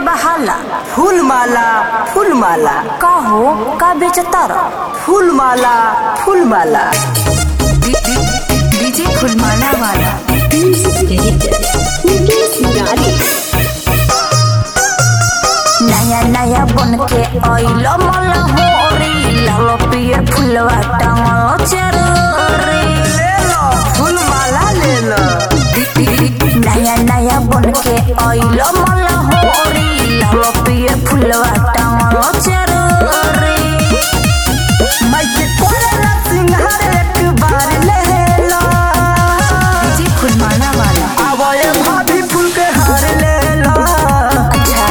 बहाला फूल माला फूल माला का हो का बेचता रह फूल माला फूल माला डीजे फुलमाला वाला नया नया बन के आइलो मला होरी लालो पियर फुलवा टांगलो चरोरी ले लो फूल माला ले लो नया नया बन के आइलो मला होरी लालो पियर फुलवा टांगलो चरोरी मैं के कोरे सिंहार एक बार ले लो डीजे फुलमाला वाला आवो ये भाभी फूल के हार ले लो अच्छा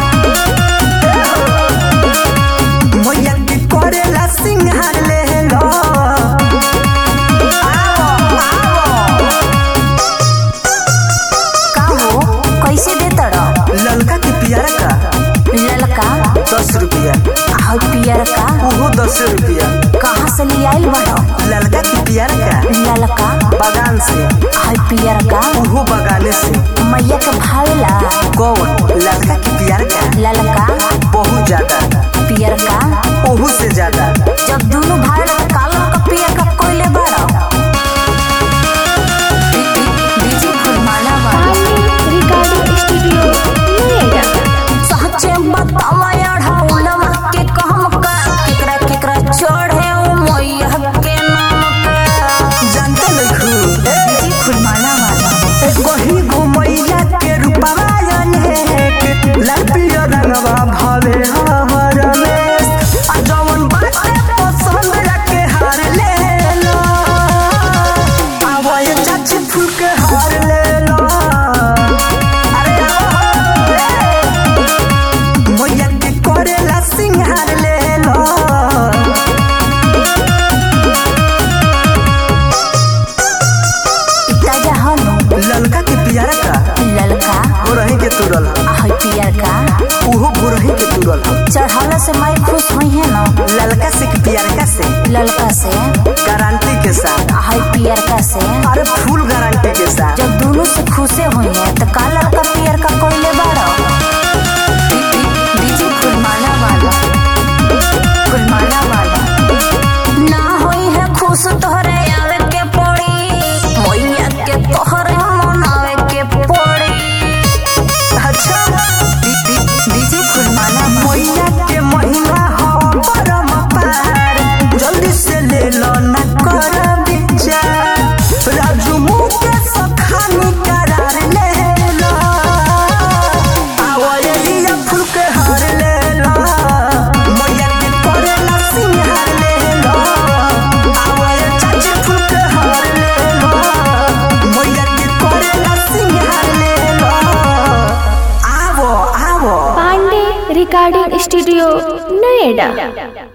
मैया के कोरे सिंहार ले लो आवो आवो का हो कैसे देता रह ललका के पियारा का ललका दस रुपया और पियर का ओहो दस रुपया कहाँ से ले आइल बड़ो ललका के पियारा का ललका बगान से और पियर का ओहो बगाने से मैया के भावेला कौन ललका के पियारा का ललका बहुत ज्यादा पियर का ओहू से ज्यादा जब दोनों भाई का काला का पियर का कोयले बड़ो डीजे फुलमाला वाला रिकॉर्डिंग स्टूडियो नोएडा सच्चे बतावा अढ़ौलवा के कहम का केकरा केकरा चढ़े ओ मैया के नाम का जानते नहीं डीजे फुलमाला वाला कहीं घुमैया के रूपवा अनेक लाल पिया रंगवा भले हर रमेश आ जवन बाटे पसंद रखे हार ले लो आवो ये चाची फूल के हार ले लो अरे आवो ले। मैया के करेला सिंहार ले लो ताजा हनु ललका के पियारा का ललका हो रही के तुरल और पियर का उहो बुरही के तुरल चढ़ाला से माई खुश हुई है ना ललका से कि पियरका से ललका से गारंटी के साथ हाई पियर का से अरे फुल गारंटी के साथ जब दोनों से खुशे हुई है तो का लड़का पियर का कोयले बाड़ो डीजे फुलमाला वाला फुलमाला वाला ना होई है खुश तोहरे आवे के पड़ी मैया के तोहरे मनावे के पड़ी अच्छा डीजे फुलमाला मैया के महीना हो परम पार जल्दी से ले लो न कर विचार राजू मुँह के सखानी करार ले लो आवो ये लिया फूल के हार ले लो मैया के करेला सिंहार ले लो आवो ये चाची फूल के हार ले लो मैया के करेला सिंहार ले लो आवो आवो पांडे रिकॉर्डिंग स्टूडियो नोएडा